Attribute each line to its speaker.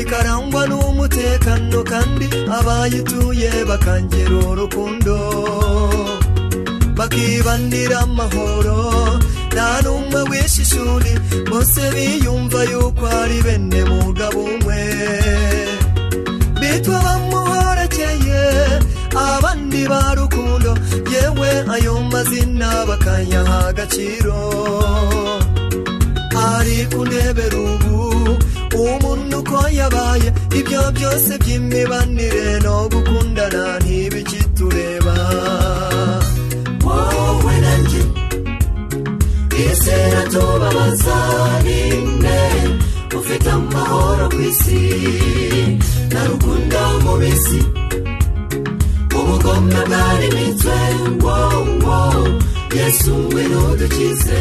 Speaker 1: ikarangwa n'umutekano kandi abayituye bakangera urukundo bakibanira amahoro nta n'umwe wishishuri bose biyumva yuko ari bene mugabo umwe bitwa bamuhorekeye abandi ba rukundo yewe ayo mazina bakayaha agaciro ari ku ntebe rubu umuntu uko yabaye ibyo byose by'imibanire no gukundana ntibikitureba wowe na njye isi iratubabaza ni imwe ufite amahoro ku isi na rugunda mu bisi ubugome bwari mitwe ngo ngo yesu we n'udukize